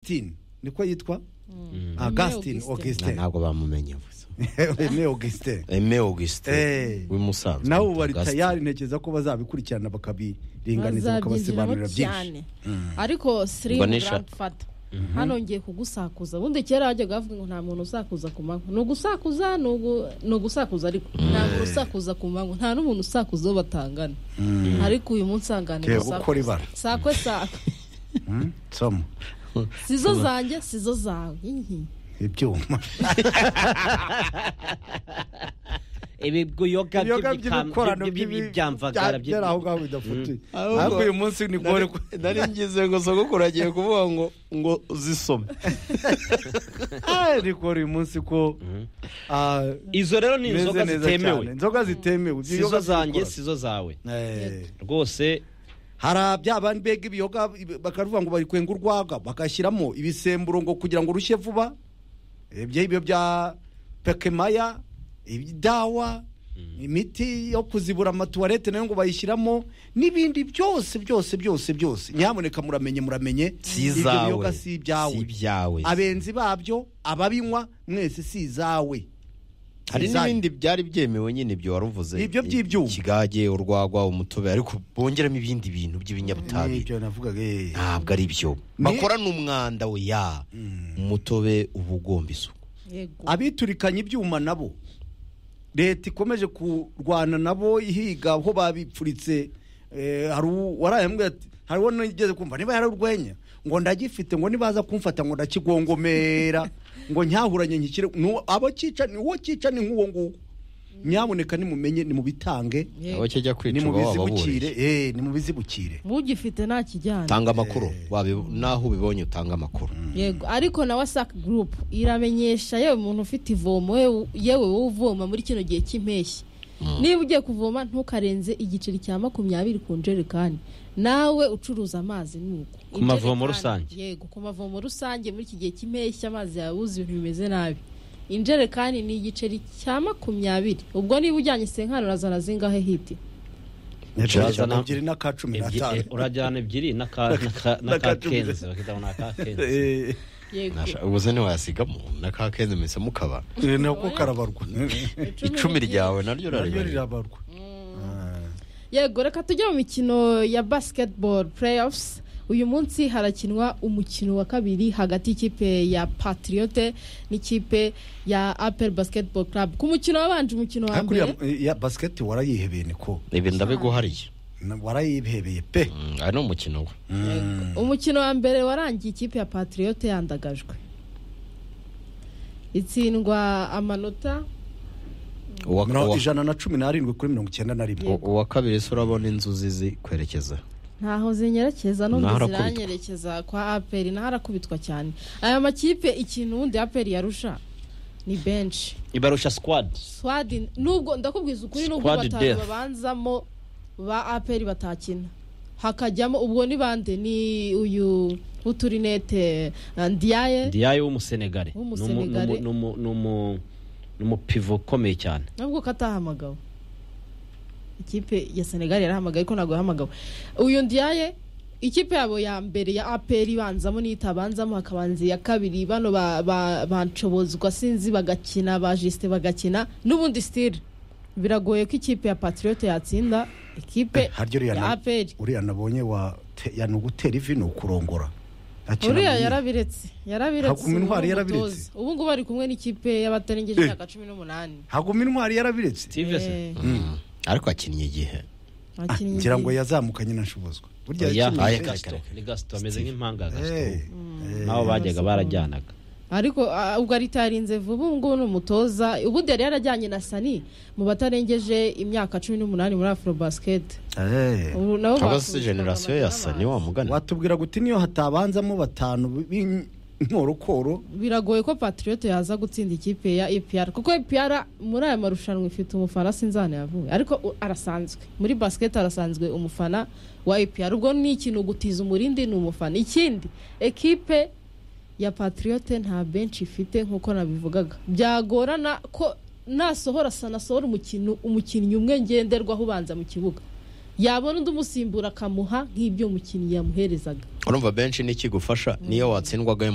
augustin niko yitwa augustin augustin ntabwo bamumenye gusa eme augustin eme augustin Eh. w'imusanzwe nawe ubu bita bari Augustin. tayari ntekereza ko bazabikurikirana bakabiringaniza bazabyinjiramo bakabasobanurira byinshi cyane ariko sirimu Mbona isha- garandifata hano ngiye kugusakuza ubundi kera hajyaga havuga ngo nta muntu usakuza ku manywa ni ugusakuza ni ugu- ni ugusakuza ariko ntabwo usakuza ku manywa nta n'umuntu usakuza uwo batangana ariko uyu munsi ahangana Reba uko ribara. sakwe sakwe Mm, soma sizo zanjye sizo zawe Hihi. ibyuma ibiyoga ibiyoga by'ibikorano by'ibyamvagara byari aho ngaho bidafutuye Ahubwo- ariko uyu munsi ni gore ko nari ngize ngo sogokuru agiye kuvuga ngo ngo zisome ariko uyu munsi ko ah, izo rero ni meze inzoga neza cyane. zitemewe inzoga zitemewe ibyo sizo biyoga zanjye by'ibikora. sizo zawe Eh, rwose hari bya bandi bega ibiyoga bakavuga ngo barikwenga urwaga bagashyiramo ibisemburo ngo kugira ngo rushye vuba ibyo ibyo bya pekemaya ibidawa imiti yo kuzibura amatuwarete nayo ngo bayishyiramo n'ibindi byose byose byose byose nyamuneka muramenye muramenye Si ibyo izawe. biyoga si ibyawe Si ibyawe. abenzi babyo ababinywa mwese si izawe hari Izayo. n'ibindi byari byemewe nyine ibyo wari uvuze Ibyo by'ibyuma. ikigage urwagwa umutobe ariko bongeramo ibindi bintu by'ibinyabutabire n'ibyo navugaga eh. ntabwo ari byo Ni- bakora n'umwanda we ya umutobe uba ugomba isuku yego abiturikanya ibyuma nabo leta ikomeje kurwana nabo ihiga aho babipfuritse eh, hari warayambwira ati hariho nigeze kumva niba yararwenya ngo ndagifite ngo nibaza kumfata ngo ndakigongomera ngo nyahuranye nkikire nu- abo cyica ni uwo cyica ni nk'uwo nguwo nyamuneka nimumenye nimubitange Yego. aho kijya kwica uba nimubizibukire wababuriye eh nimubizibukire ugifite nta kijyanye tanga amakuru wabi- n'aho ubibonye utanga amakuru yego ariko na wasake gurupu iramenyesha yewe umuntu ufite ivomo yewe- yewe wowe uvoma muri kino gihe cy'impeshyi niba ugiye kuvoma ntukarenze igiceri cya makumyabiri ku njerekani nawe ucuruza amazi nuko Ku mavomo Injerekani- rusange? yego ku mavomo rusange muri iki gihe cy'impeshyi amazi yawe uzi ibintu bimeze nabi injerekani ni igiceri cya makumyabiri ubwo niba ujyanye senkani urazana zingahe hiti Urazana- ebyiri n'aka cumi n'atanu Ebyi- urajyana ebyiri n'aka- n'aka- N'aka n'aka cumi. kenzi bakita ngo ni aka kenzi Eh, yego Nasha- ubuse ntiwayasigamo n'akakenze mwese mukaba eh, nako karabarwa icumi n'ikindi. ryawe naryo naryo raribarira rirabarwa Ah. yego reka tujye mu mikino ya basketball playoffs uyu munsi harakinwa umukino wa kabiri hagati y'ikipe ya patriote n'ikipe ya apel basketball club ku mukino wabanje umukino wa ariko uriya mbere eh, ya basiketi warayihebeye niko ibi ndabiguhariye Na- warayihebeye pe Mm, ari ni umukino we umukino wa mbere warangiye ikipe ya patriote yandagajwe itsindwa amanota uwa, Mirongo- uwa, ijana na cumi n'arindwi kuri mirongo icyenda na rimwe u- uwa kabiri se urabona inzuzi zikwerekeza ntaho zinyerekeza n'undi Naharakubitwa. ziranyerekeza kwa apel naho arakubitwa cyane aya makipe ikintu ubundi apel yarusha ni benshi ibarusha squad swadi nubwo ndakubwiza ukuri nubwo Squad batanu death. babanzamo ba aperi batakina hakajyamo ubwo ni bande ni uyu uturinete ndiyaye diyaye w'umusenegare W'umusenegale. Ni umu- ni umu- ni umu- ni umupivo ukomeye cyane nubwo ko atahamagawe ikipe ya senegali yarahamagaye ariko ntabwo yahamagawe uyu ndiyaye ikipe yabo ya mbere ya aperi ibanzamo n'itabanzamo hakabanza iya kabiri bano ba- ba- banshobozwa sinzi bagakina ba jisite bagakina n'ubundi sitire biragoye ko ikipe ya patriyote yatsinda ikipe haryo uriya ya na- aperi uriya nabonye wa te- ya ni ugutera ivi ni ukurongora Akina uriya muri- yarabiretse yarabiretse Haguma intwari ubu ni yarabiretse. umutoza. ubu ngubu ari kumwe n'ikipe y'abatarengeje Eh. imyaka cumi n'umunani haguma intwari yarabiretse stive se Eh, ariko akinnye igihe Ah, abakinnyi ngira ngo igihe. yazamukanye na shubuzwa burya oya yakinnye aye, ni pe. gasito ni gasito ameze nk'impanga Eh, gasito eh, nabo bajyaga barajyanaga ariko ah, ubwo aritarinze vuba ubu ngubu ni umutoza ubundi yari yarajyanye na sani mu batarengeje imyaka cumi n'umunani muri afro basiketi eh. ubu nabo aba si bakubitwaga generasiyo ya amata sani wa mugana watubwira guti niyo hatabanzamo batanu b'inkorokoro biragoye ko patriyote yaza gutsinda ikipe ya EPR kuko EPR muri aya marushanwa ifite umufana sinzana yavuye ariko u- arasanzwe muri basket arasanzwe umufana wa EPR ubwo ni ikintu gutiza umurindi ni umufana ikindi ekipe ya patriyote nta benshi ifite nkuko nabivugaga byagorana ko nasohora sanasohora umukino umukinnyi umwe ngenderwaho ubanza mu kibuga yabona undi umusimbura akamuha nk'ibyo umukinnyi yamuherezaga urumva benshi n'ikigufasha niyo watsindwagayo